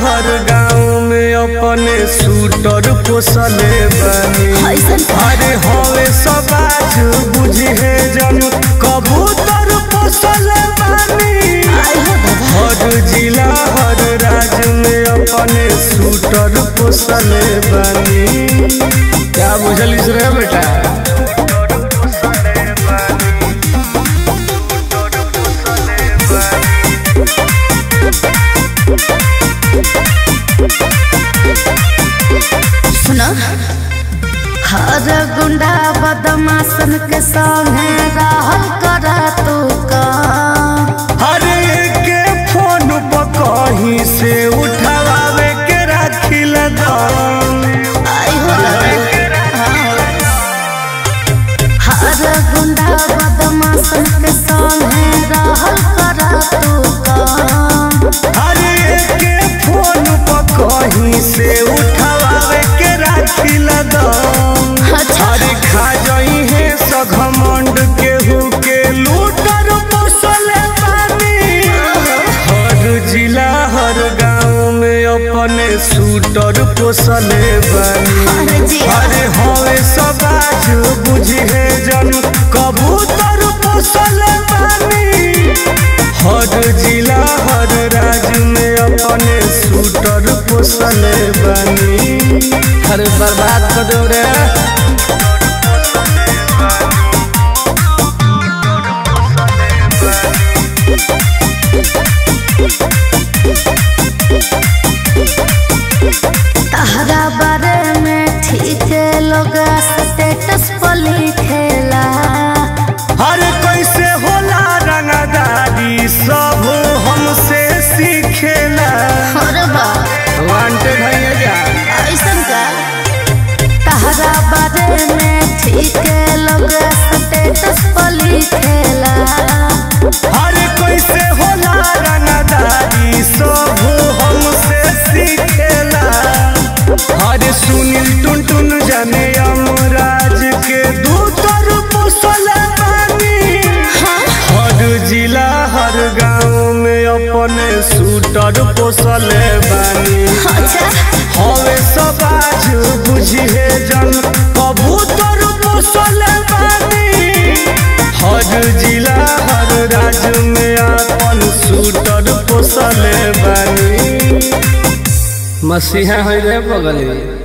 हर गाँव में अपने सूटर पोसले बनी ऐसन अरे हवे समाज बुझे जन कबूतर पोसले बनी आई हो दादा हर जिला हर राज्य में अपने सूटर पोसले बनी क्या बुझलिस रे बेटा सुनो हर गुंडा बदमाशन के संगे रहल कर तू काम हरे के फोन पर कहीं से उठावे के राखिल दम आई हो दादा हाँ। हर गुंडा बदमाशन के संगे रहल कर तू काम हरे के फोन पर कहीं से उठावे के राखिल दम अच्छा अरे खा जाई है सघमंड केहू के लूटर पोसले बानी हर जिला हर गाँव में अपने सूटर पोसले बानी अरे जी अरे हवे समाज बुझे जन कबूतर पोसले बानी हर जिला हर राज्य में अपने सूटर पोसले बानी अरे बर्बाद कर दो रे तहरा बारे में ठीक लोग स्टेटस पर लिखेला हर कैसे होला रंगदारी सब हमसे सीखेला और बा वांटेड है ये क्या ऐसन का तहरा बारे में ठीक लोग स्टेटस पर लिखेला हर कैसे होला रंगदारी सब हमसे सीखेला हर सुनील टुन टुन जाने अमराज के दूतर पोसले बानी हर जिला हर गाँव में अपने सूटर पोसले बानी अच्छा हवे समाज बुझिए जन कबूतर पोसले बानी हर जिला हर राज्य में अपन सूटर पोसले बानी मसीहा है रे बगली